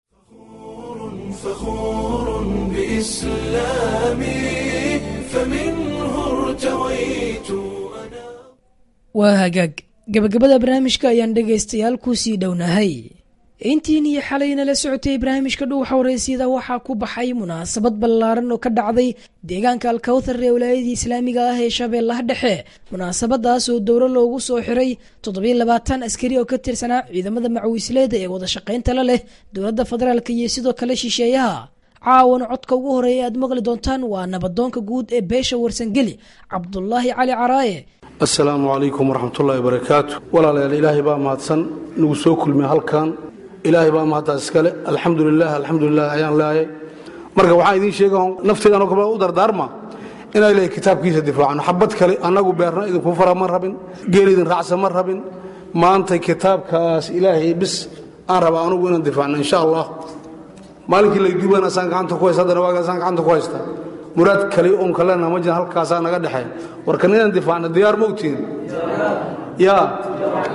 فخور بإسلامي فمنه ارتويت waa hagaag gabagabada barnaamijka ayaan dhegaystayaal ku sii dhownahay intiin iyo xalayna la socotay barnaamijka dhuuxa waraysyada waxaa ku baxay munaasabad ballaaran oo ka dhacday deegaanka alkawthar ee wilaayadii islaamiga ah ee shabeellaha dhexe munaasabadaas oo dowro loogu soo xiray toddobiyo labaatan askari oo ka tirsanaa ciidamada macawisleeda ee wada shaqaynta la leh dowladda federaalk iyo sidoo kale shisheeyaha caawana codka ugu horeeya aad maqli doontaan waa nabadoonka guud ee beesha warsangeli cabdulaahi cali caraaye assalaamu calaykum waraxmatullaahi wabarakaatu walaalayaal ilaahay baa mahadsan nagu soo kulmay halkan ilaahay baa mahadtaas iskale alxamdulilah alxamdulilah ayaan leeyahay marka waxaan idiin sheega nafteedanoo kale u dardaarma inaa ilahay kitaabkiisa difaacno xabad kale annagu beerna idinku fara ma rabin geel idin raacsa ma rabin maanta kitaabkaas ilaahay bis aan raba anugu inaan difaacno insha allah maalinkii layduubana saan gacanta ku haysta haddana waagaa saan gacanta ku haysta muraad kale oon kalena ma jira halkaasaa naga dhexeen warkan inaan difaacno diyaar ma ogtiin yaa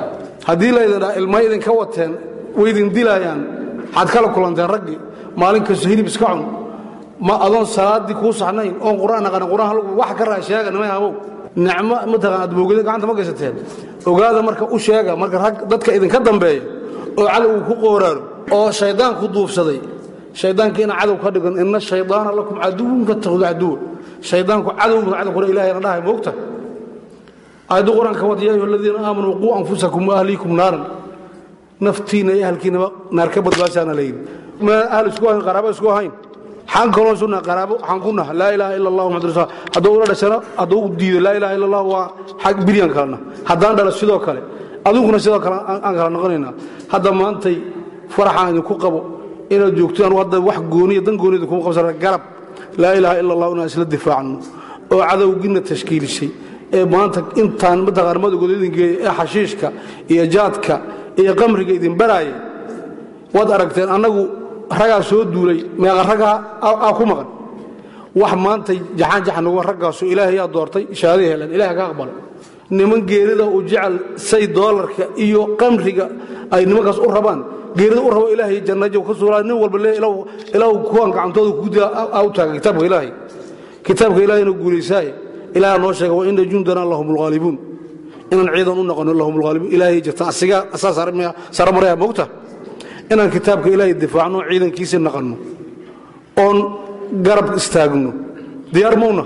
haddii laydin dhaa ilma idinka wateen waydin dilaayaan waxaad kala kulanteen raggii maalin kasto hilib iska cun ma adoon salaaddii kuu saxnayn oon qur'aan aqaana qur'aan hal wax ka raa sheega nimay habow nicmo mataqaan aad boogada gacanta ma gaysateen ogaada marka u sheega marka rag dadka idinka dambeeya oo cadowgu ku qooraaro oo shayddaanku duufsaday shayddaanka ina cadow ka dhigan ina shaydaana lakum caduwun fattakhdu caduwa shayddaanku cadow cadowkuna ilahayna dhahay moogta aayaddu qur-aanka wad yaa ayuha aladiina aamanuu quu anfusakum wa ahliikum naaran naftiina iyo ahalkiinaba naar ka badbaadsaana layidhi ma ahl isku ahayn qaraabo isku ahayn xaan kaloo sunna qaraabo waxaan ku naha laa ilaaha ila allah muxamad rasul hadduu ula dhashana hadduu u diido laa ilaha illa allah waa xag bilyan kalena haddaan dhalo sidoo kale adiguna sidoo kale aan kala noqonaynaa hadda maantay faraxaan idinku qabo inaad joogto anu hadda wax gooniya dan gooniyada kuma qabsana garab laa ilaaha ila allah inaan isla difaacno oo cadowgiina tashkiilisay ee maanta intaan mataqaan madowgooda idin geeyay ee xashiishka iyo jaadka iyo qamriga idin baraaya waad aragteen annagu ragaa soo duulay meeqa ragaa aa ku maqan wax maanta jaxaan jaxanuga raggaasu ilaahayaa doortay shahaadai heleen ilaah ka aqbala niman geerida u jecel say doolarka iyo qamriga ay nimankaas u rabaan geerida u rabo ilaahay jannajo ka suulaa nin walba le ilaahu kuwan gacantooda ku dila aa u taaga kitaabka ilaahay kitaabka ilaahayna guulaysaaye ilaah noo sheega wa ina jundana lahum lghaalibuun inaan ciidan u noqono lahum lghaalibuun ilaahay jirta asiga asaa sare maraya moogta inaan kitaabka ilaahay difaacno ciidankiisa naqanno oon garab istaagno diyaar mawna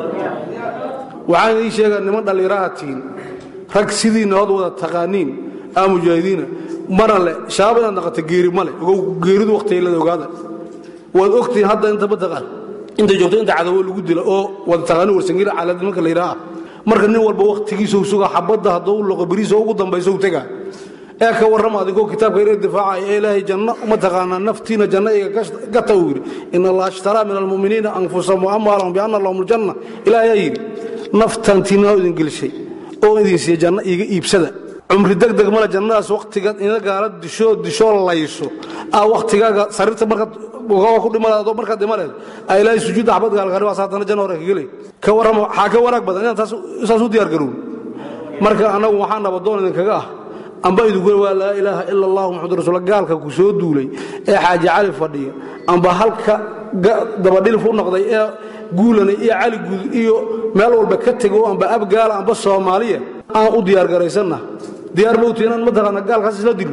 waxaan idiin sheegaa niman dhallinyaraha tihiin rag sidiinna hod wada taqaaniin aa mujaahidiina mana le shabaab inaad naqato geeri male ogow geeridu wakhtigeelada ogaada waad ogtihiin hadda inta mataqaan inta joogto inta cadowo lagu dila oo wada taqaani warsangiila caalad nimanka la yidhaha marka nin walba wakhtigiisau suga xabadda hadduu u loqo beriisa ugu dambaysa u tegaa ee ka warrama adigoo kitaabka ina difaacaya ee ilaahay janno uma taqaanaa naftiina janno iga gata uu yidhi in allaha ashtaraa min almu'miniina anfusahum wa amwaalahum bianna lahum aljanna ilaah ayaa yidhi naftantiinaa idin gelishay oo idin siiya janno iiga iibsada cumri degdeg male jannadaas wakhtiga ina gaala dishoo dishoo layso aa wakhtigaaga sariirta markaad ku dhimaleed markaad dhimaleed aa ilaahay sujuudda xabad gaalgari waa saatana janno hore kagelay ka warrama waxaa ka wanaag badan inaan saas u diyaar garown marka annagu waxaa nabadoon idinkaga ah amba idinku waa laa ilaaha ila allah muxamad rasul gaalka ku soo duulay ee xaaji cali fadhiya amba halka dabadhilif u noqday ee guulana iyo cali guud iyo meel walba ka tego amba abgaala amba soomaaliya aan u diyaargaraysanna diyaar mawti inaan mataqaana gaalkaas isla dilno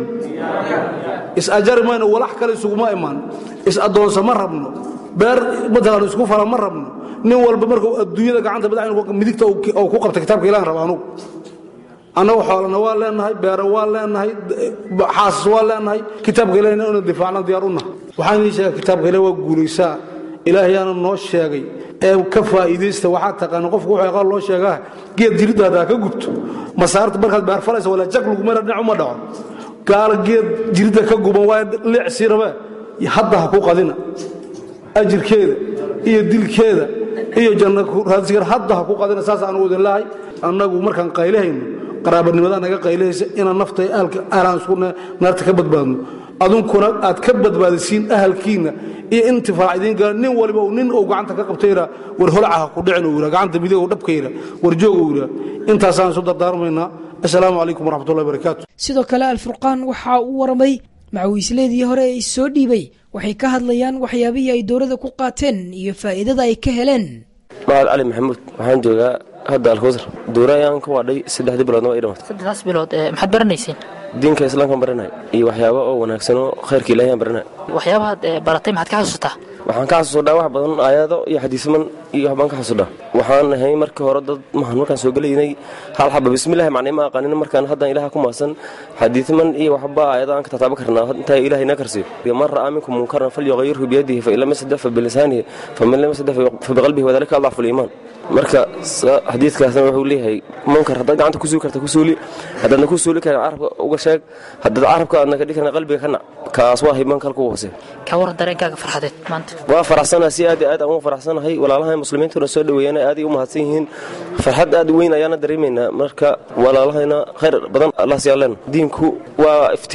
is-ajari mayno walax kale isuguma imaan is-addoonsa ma rabno beer mataqaana isku fala ma rabno nin walba markuu adduunyada gacanta madax midigta uu ku qabta kitaabka ilahan raba anugu annagu xoolana waa leenahay beero waa leenahay xaasas waa leenahay kitaabka ilahina ina difaacna diyaar u nahay waxaan idiin sheega kitaabka ilahi waa guulaysaa ilaahayaana noo sheegay ee ka faa'iidaysta waxaa taqaana qofku wuxuu aqaan loo sheegaa geed jiriddaada ha ka gubto masaarta markaad beer falaysa walaa jag lagumana dhinac uma dhaco gaala geed jiridda ka guban waa licsii rabee hadda ha ku qadina ajirkeeda iyo dilkeeda iyo janna raadsigar hadda ha ku qadina saas aanu idin lahay annagu markaan qaylahayno qaraabanimada naga qaylahaysa inaan nafta ahalka ahlaan isku naarta ka badbaadno adunkuna aad ka badbaadisiin ahalkiinna iyo intifaac idiin gala nin waliba nin uu gacanta ka qabta yidhaa war holacaha ku dhicin uu yidhaa gacanta midig uu dhabka yidhaa war joog uu yidhaa intaasaan isu dardaarmaynaa assalaamu calaykum waraxmatullahi barakaatu sidoo kale alfurqaan waxa uu waramay macawiisleedii hore ee soo dhiibay waxay ka hadlayaan waxyaabihii ay dowladda ku qaateen iyo faa'iidada ay ka heleen mahad cali maxamuud waxaan joogaa hadda alkawsar duura ayaan ka waadhay saddexdii biloodna waa ii dhamatay saddexdaas bilood ee maxaad baranayseen diinka islaamkaan baranay iyo waxyaabo oo wanaagsan oo khayrka ilahi aan baranay waxyaabahaad ee baratay maxaad ka xasuusataa waxaan ka xasuusodhaa wax badan aayado iyo xadiisman iyo waxbaan ka xasuusodhaa waxaan ahay markii hore dad mahan markaan soo gelaynay hal xaba bismillahi macnay ma aqaanin markaan haddaan ilaha ku maasan xadiisman iyo waxba aayado aan ka tataaba karnaa intaa ilahay na karsiyo man ra'aa minkum munkaran falyuqayirhu biyadihi fain lam yasadix fa bilisaanihi faman lam yasadix fa biqalbihi wadalika adcafu liimaan marka xadiidkaasna wuxuu leeyahay munkar haddaad gacanta ku suuli karta ku suuli haddaadna ku suuli karin carabka uga sheeg haddaad carabka aadna ka dhigi karin qalbiga ka nac kaas waa himaan kalku hoose ka waran dareenkaaga farxadeed maanta waa faraxsanaha si aad iyo aad aan uga faraxsanahay walaalaha muslimiintuna soo dhoweeyana aaday u mahadsan yihiin farxad aad weyn ayaana dareemaynaa marka walaalahayna khayr badan allah siyaaleen diinku waa iftiin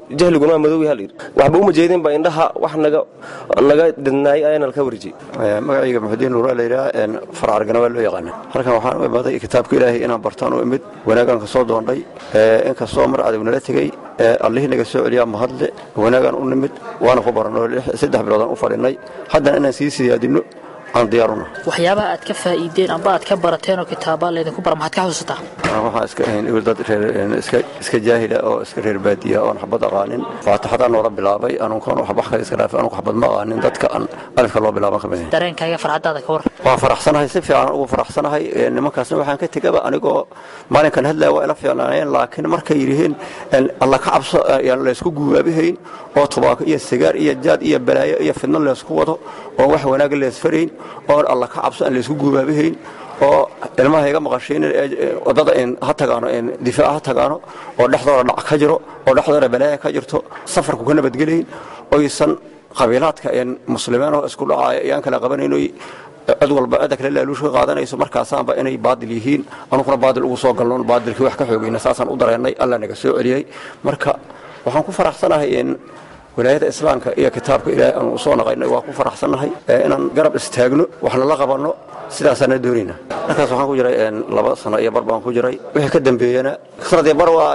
jahliguna waa madow yaha layidhi waxba uma jeedin ba indhaha wax naga naga dadnaayay ayaana laka warjiyey magacayga muxudiin nuura layidhaha farcargana waa loo yaqaana halkan waxaan u imaday kitaabka ilaahay inaan bartaan u imid wanaagaan ka soo doondhay inkastoo mar adag nala tegey allihii naga soo celiyaa mahadle wanaagaan u nimid waana ku baranoo saddex biloodaan u fadhinay haddana inaan sii siyaadinno aan diyaaruna waxyaabaha aad ka faa'iideen amba aad ka barateen oo kitaabaa laydinku bara maxaad ka xusuusataa waxaan iska ahayn ibil dad reer iska iska jaahila oo iska reer baadiya oon xabad aqaanin faataxadaan noola bilaabay anuunkaan wax kale iska dhaafay anugu xabad ma aqaanin dadka aan alifka loo bilaaban ka mid ahayn dareenkaaga farxadaada ka war waan faraxsanahay si fiican ugu faraxsanahay nimankaasna waxaan ka tegaba anigoo maalinkan hadlaya waa ila fiicnaaneen laakiin markay yidhiheen alla ka cabso yaan laysku guubaabihayn oo tubaako iyo sigaar iyo jaad iyo balaayo iyo fidno laysku wado oon wax wanaaga leesfarayn oon alla ka cabso aan laysku guubaabihayn oo ilmaha iga maqashaynin wadada ha tagaano difaaca ha tagaano oo dhexdooda dhac ka jiro oo dhexdooda balaaya ka jirto safarku ka nabadgelayn oysan qabiilaadka muslimiin oo isku dhacaya iyaan kala qabanayno cid walba cidda kale laaluushka qaadanayso markaasaanba inay baadil yihiin anuguna baadil ugu soo galnoon baadilkii wax ka xoogayna saasaan u dareennay alla naga soo celiyey marka waxaan ku faraxsanahay in walaayada islaamka iyo kitaabka ilaahay aanu usoo naqaynay waa ku faraxsannahay inaan garab istaagno waxna la qabanno sidaasaana doonayna markaas waxaan ku jiray laba sano iyo bar baan ku jiray wixii ka dambeeyana sanad iyo bar waa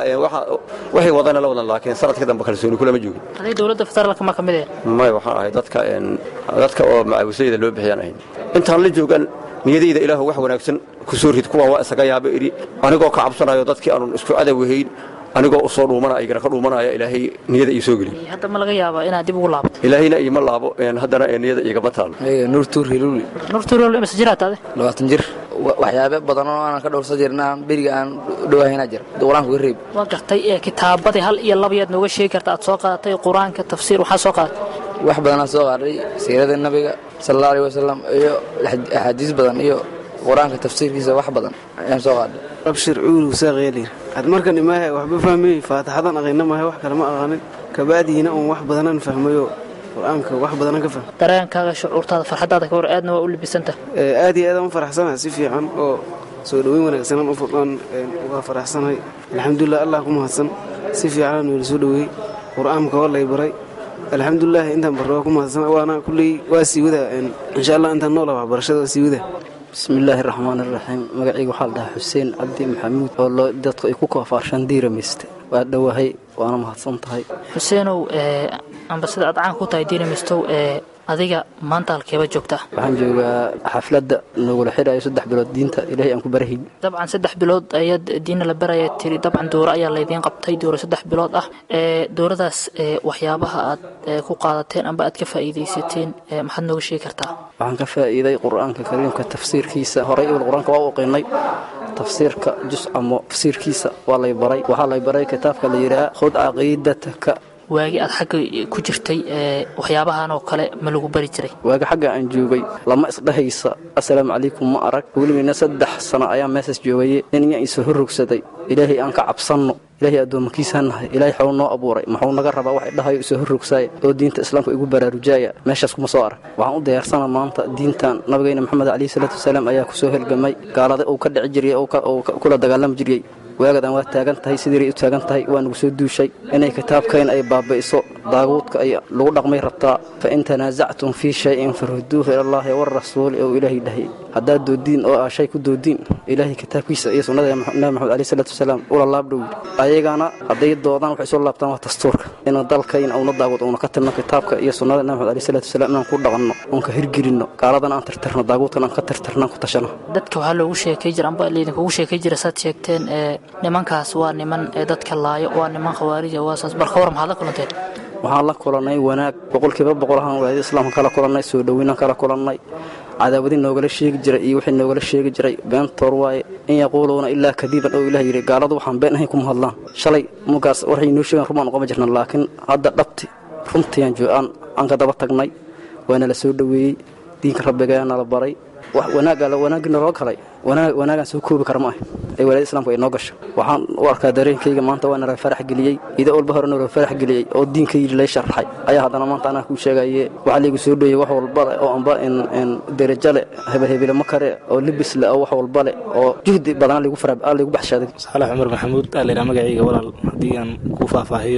waxay wadana la wadan laakiin sanadka dambe kalsooni kulama joogin aday dowladda federaalka ma ka mid may waxaan ahay dadka dadka oo macaawisayda loo bixiyaan ahayn intaan la joogan niyadayda ilaahu wax wanaagsan ku soo rid kuwa waa isaga yaaba idhi anigoo ka cabsanayo dadkii aanun isku cadawahayn anigoo usoo dhuumana igana ka dhuumanaya ilaahay niyada ii soo geliyey hadda ma laga yaabaa inaad dib ugu laabto ilaahayna iima laabo haddana niyada igama taalo nuur tuur hiluuli nuur tuur imase jiraad ade labaatan jir waxyaabe badan oo aanan ka dhowrsan jirna beriga aan dhowaahaynaa jira qur-aanka uga reeb waa gartay ee kitaabadii hal iyo labayaad nooga sheegi karta aad soo qaadatay qur-aanka tafsiir waxaa soo qaadatay wax badanaa soo qaadhay siirada nabiga sala allahu alih wasalam iyo axaadiis badan iyo qur-aanka tafsiirkiisa wax badan ayaan soo qaadhay abshir cuulu saaqeelir had markan imaahe waxba fahmayey faataxadan aqayna maahe wax kale ma aqaanin kabacdiina uun wax badanan fahmayo qur-aanka wax badanan ka fahmay dareenkaaga shucuurtaada farxadaada ka war aadna waa u libisanta aad iyo aadaan u faraxsanahay si fiican oo soo dhoweyn wanaagsanaan uga faraxsanahay alxamdulilah allah ku mahadsan si fiicanaan weli soo dhoweeyey qur-aanka waa lay baray alxamdulilah intaan barro waa ku mahadsan waana kulley waa sii wadaa insha allah intaan noola waxbarashada waa sii wadaa bismillaahi raxmaan iraxiim magacayga waxaa la dhahaa xuseen cabdi maxamuud oo loo dadku ay ku koofaarshaan diiramayste waa dhowahay waana mahadsan tahay xuseenow amba sida aad caan ku tahay diiramistow ee adiga maanta halkeeba joogtaa waxaan joogaa xafladda nagula xidhayo saddex bilood diinta ilaahay aan ku barahay dabcan saddex bilood ayaad diina la baraya tiri dabcan dooro ayaa laydiin qabtay dooro saddex bilood ah ee dooradaas waxyaabaha aad ku qaadateen amba aad ka faa'iidaysateen maxaad nooga sheegi kartaa waxaan ka faa'iiday qur-aanka kariimka tafsiirkiisa horay ibal qur-aanka waa u qiinay tafsiirka jus amo tafsiirkiisa waa lay baray waxaa lay baray kitaabka la yidhaha khud caqiidataka waagi aad xagga ku jirtay waxyaabahan oo kale ma lagu bari jiray waagi xagga aan joogay lama isdhahaysa assalaamu calaykum ma arag weligeyna saddex sano ayaa meesas joogaye nin iyaa isoo horrogsaday ilaahay aan ka cabsanno ilaahay addoommakiisaan nahay ilaahay xaw noo abuuray maxuu naga rabaa wax idhahayo isoo horrogsaaya oo diinta islaamka igu baraarujaaya meeshaas kuma soo arag waxaan u diyaarsana maanta diintan nabigeyna maxamed calayhi salaatu wasalaam ayaa ku soo helgamay gaalada uu ka dhici jiriyey oo kula dagaalami jiriyey waagadan waa taagan tahay sidiiray u taagan tahay waa nagu soo duushay inay kitaabkayna ay baaba'iso daaguudka ay lagu dhaqmay rabtaa fa in tanaasactum fii shayin farudduuhu ilallaahi warasuuli ou ilaahay dhahay haddaad doodiin oo aa shay ku doodiin ilaahay kitaabkiisa iyo sunnada nabi maxamed aleyh salaatu wasalaam ula laabdhow ayagana hadday doodaan waxay soo laabtaan waa dastuurka inaan dalkayna uuna daaguud uuna ka tirno kitaabka iyo sunnada nabi maxamed aleyh salaatu wasalaam inaan ku dhaqanno oon ka hirgelinno gaaladana aan tirtirno daaguudkana aan ka tirtirno aan ku tashano dadka waxaa loogu sheekay jira amba laydinkugu sheekay jira saad sheegteen ee nimankaas waa niman ee dadka laayo waa niman khawaarija waasaas barka war maxaad la kulanteen waxaan la kulannay wanaag boqolkiiba boqol ahaan walaayada islaamka kala kulannay soo dhoweynaan kala kulannay cadaawadi noogala sheegi jiray iyo wixii noogala sheegi jiray beentoor waaye in yaquuluuna ilaa kadiiban oo ilah yidhi gaaladu waxaan been ahayn kuma hadlaan shalay mugaas waxay inoo sheegaan rumaan uqama jirna laakiin hadda dhabti runtiiaan jooaan aan ka daba tagnay waana la soo dhoweeyey diinka rabbigayaa nala baray wax wanaagga wanaaggii naloo galay wanaagaan soo koobi kara ma ah ee walaayada islaamku ay noo gasho waxaan u arkaa dareenkayga maanta waa nala farax geliyey ida walba hore nala farax geliyey oo diinka yidhi lay sharxay ayaa haddana maanta anaa kuu sheegaye waxaa laygu soo dhoeyey wax walba leh oo amba derajo leh hebelhebele ma kare oo libis leh oo wax walba leh oo juhdi badan laygu baxshaaday saalax cumar maxamuud aa laydhaha magacayga walaal haddii aan ku faahfaahiyo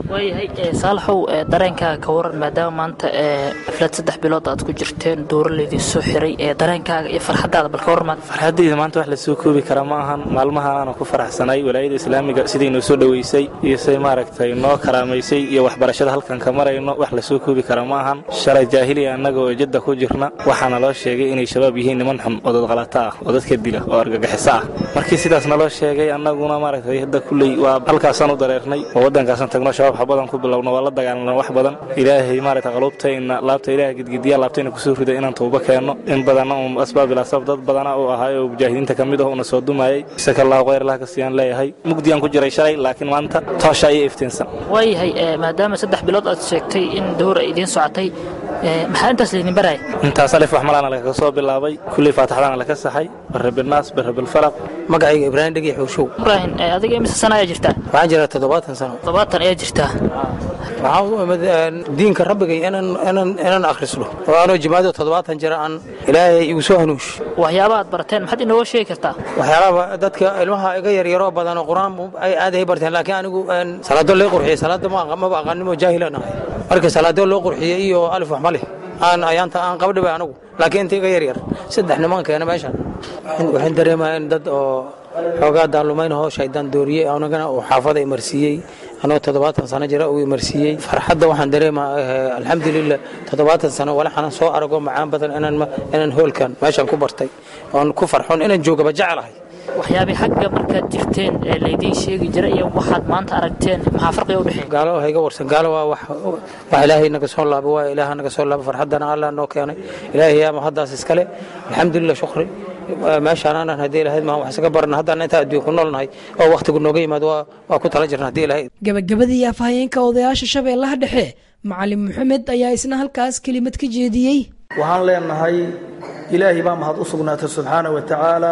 waayahay ee, saalaxow ee, dareenkaaga ka waran maadaama maanta ee, xaflad saddex bilood aad ku jirteen dooro laydin soo xiray ee dareenkaaga iyo farxadaada bal ka waran maanta farxaddayda maanta wax la soo koobi kara ma ahan maalmahan aanu ku faraxsanay walaayada islaamiga siday noo soo dhoweysay iyo say maaragtay noo karaamaysay iyo waxbarashada halkan ka marayno wax la soo koobi kara ma ahan shalay jaahiliya annaga oo jadda ku jirna waxaana loo sheegay inay shabaab yihiin niman xun oo dadqalata ah oo dadka dila oo argagixiso ah markii sidaas naloo sheegay annaguna maaragtay hadda kulley waa halkaasaan u dareernay oo waddankaasaan tagno shabaab xabadan ku bilowno waa la dagaalna wax badan ilaahay maaragtay qaluubtayna laabta ilaahay gidgidiya laabtayna kusoo rida inaan tooba keenno in badanna un asbaab ila asbaab dad badana uu ahaay oo mujaahidiinta ka mid ah una soo dumayay isaka allahu khayr allah ka siiyaan leeyahay mugdiyaan ku jiray shalay laakiin maanta toosha ayay iftiinsan waayahay ee, maadaama saddex bilood aad sheegtay in dooro ay idiin socotay ee, maxaa intaas laydin baraya intaas alif wax malaana lagaga soo bilaabay kulley faataxdaana laga saxay barabilnaas barabilfalaq magacayga ibraahim dhegi xuushow ibraahim ee, adiga imise sana ayaa jirtaa waxaan jiraa toddobaatan sano toddobaatan ayaa jirtaa waxaan u imid een, diinka rabbigay inaan inaan inaan akhrisno oo anoo jimaado toddobaatan jira aan ilaahay igu soo hanuush waxyaaba aad barateen maxaad inooga sheegi kartaa waxyaalaha dadka ilmaha iga yaryaroo badan oo qur-aan ay aad ay barteen laakiin anigu een, salaado loo qurxiyey salaada ma aqa- maba aqaanimo jaahilan ahay marka salaado loo qurxiyey iyo alif wax ma leh aan ayaanta aan qabdhiba anigu laakiin inta iga yaryar saddex niman keena meeshan waxaan dareemayaa in dad oo xoogaa daalumaynahoo shaydaan dooriyey anagana uu xaafada imarsiiyey anoo toddobaatan sano jira uu imarsiiyey farxadda waxaan dareemaa eh, alxamdulilah toddobaatan sano walaxanan soo arago macaan badan inaan ma- inaan hoolkan meeshan ku bartay oon ku farxon inaan joogaba jecelahay waxyaabay xagga markaad jirteen ee laydiin sheegi jira iyo waxaad maanta aragteen maxaa farqiga u dhexeeya gaalo ha iga warsan gaalo waa wax wax ilaahay naga soo laabo waa ilaaha naga soo laabo farxaddana allah noo keenay ilaahay yaa mahaddaas iskale alxamdulilah shukri meeshaan aanan haddii ilahayd maan wax isaga barana haddaan intaa adduunka ku noolnahay oo wakhtigu nooga yimaado waa waa ku tala jirna haddii ilahayd gabagabadii afhayeenka odayaasha shabeellaha dhexe macalin maxamed ayaa isna halkaas kelimad ka jeediyey waxaan leenahay ilaahay baa mahad u sugnaatay subxaana wa tacaala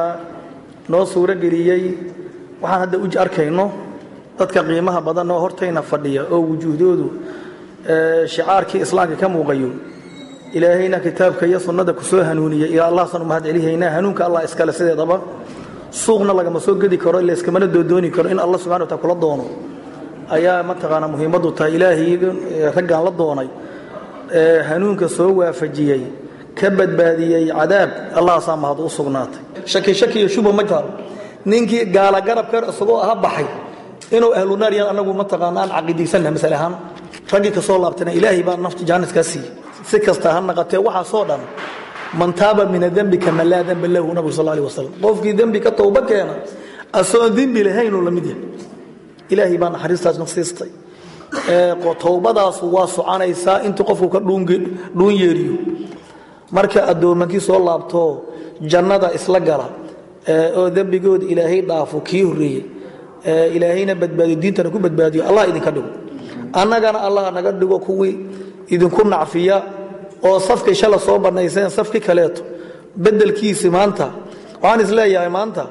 noo suuro geliyey waxaan hadda u arkayno dadka qiimaha badan oo hortayna fadhiya oo wujuuhdoodu ee, shicaarkii islaamka ka muuqayo ilaahayna kitaabka iyo sunnada ku soo hanuuniyey ilaa allahsan u mahad celihaynaa hanuunka allah iskale sideedaba suuqna lagama soo gedi karo layskamana doodooni karo in allah subxana wa taala kula doono ayaa mataqaanaa muhiimaddu tahay ilaahay ee, raggan la doonay ee hanuunka soo waafajiyey ka badbaadiyey cadaab allahaasaa mahad u sugnaatay shaki shaki iyo shuba ma jaro ninkii gaala garabka isagoo aha baxay inuu ahlu naar yahan anagu mataqaana aan caqiidaysanna masale ahaan raggii ka soo laabtana ilaahay baa nafta jaaniskaa siiyey si kasta ha naqatee waxaasoo dhan man taaba min adembi kama laa demba lahu nabigu sal alih wasalam qofkii dembi ka towba keena asoon dembi lahaynuu la mid yahay ilaahay baa naxariistaas nasiistay ee towbadaasu waa soconaysaa intuu qofku ka dhuunge- dhuun yeeriyo marka addoomankii soo laabto jannada isla gala ee oo dembigooda ilaahay dhaafo kii horreeyey ee ilaahayna badbaadiyo diintana ku badbaadiyo allah idinka dhigo annagana allah naga dhigo kuwii idinku nacfiya oo safkay shala soo bannayseen safkii kaleeto beddelkiisi maanta waxaan isleeyahay maanta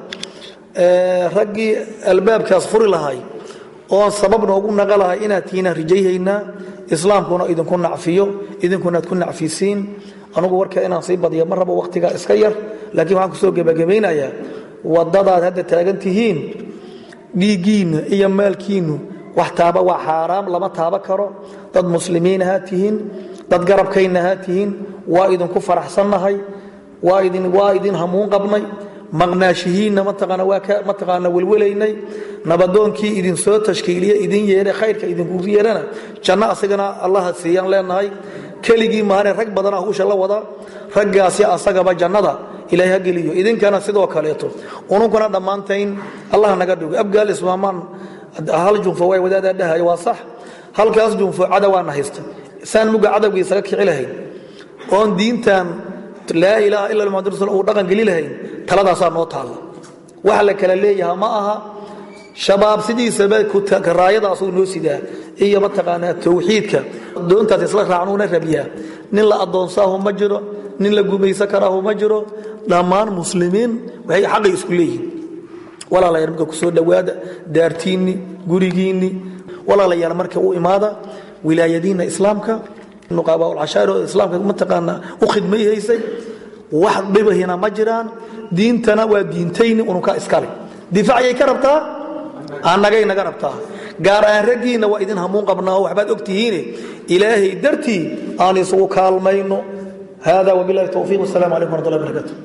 ee, raggii albaabkaas furi lahay oon sabab noogu naqa lahay inaad tiinaan rijayhaynaa islaamkuna idinku nacfiyo idinkunaad ku nacfisiin anugu warka inaan sii badiyo ma rabo wakhtigaa iska yar laakiin waxaan kusoo gebagabaynayaa wadadaad hadda taagan tihiin dhiiggiinna iyo maalkiinnu wax taaba waa xaaraam lama taaba karo dad muslimiin ahaa tihiin dad garabkayna ahaa tihiin waa idinku faraxsannahay waa idin waa idin hamuun qabnay maqnaashihiinna mataqaana waa ka mataqaana welwelaynay nabadoonkii idin soo tashkiiliye idin yeere khayrka idinku yeerana janno asagana allaha siiyaan leenahay keligii maane rag badana hawsha la wada raggaasi asagaba jannada ilaahay ha geliyo idinkana sidoo kaleeto ununkuna dhammaantayn allah naga dhigo abgaal ismaamaan hal junfo way wadaadaa dhahayo waa sax halkaas junfo cadawaana haysta saan muga cadawgii isaga kici lahayn oon diintan laa ilaaha ila muxamad rasul uu dhaqan geli lahayn taladaasaa noo taalla wax la kala leeyaha ma aha shabaab sidiisaba raayadaasuu noo sidaa iyo mataqaanaa towxiidka doontaas isla raacnuuna rabiyaa nin la addoonsaahu ma jiro nin la gumaysan karaahu ma jiro dhammaan muslimiin waxay xaqay isku leeyihiin walaalayaal marka ku soo dhowaada daartiinni gurigiinni walaalayaal marka u imaada wilaayadiinna islaamka nuqaabaaulcashaari oo islaamka mataqaanaa u khidmay haysay wax dhibahina ma jiraan diintana waa diintayni ununka iskale difaacayay ka rabtaa annagay naga rabtaa gaar ahaan raggiinna waa idin hamuun qabnaa oo waxbaad ogtihiine ilaahay dartii aan isugu kaalmayno hada wabilahi towfiiq wasalaamu calaykum waraxmatullahi wabarakatu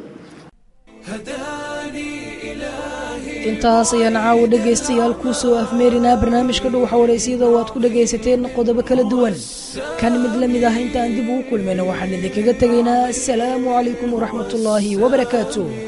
intaas ayaan caawa dhegaystayaal kuu soo afmeerinaa barnaamijka dhuwaxa waraysyada oo aad ku dhagaysateen qodobo kala duwan kan mid la mid ah intaan dib ugu kulmayna waxaan idinkaga tegaynaa asalaamu calaykum waraxmatullaahi wabarakaatu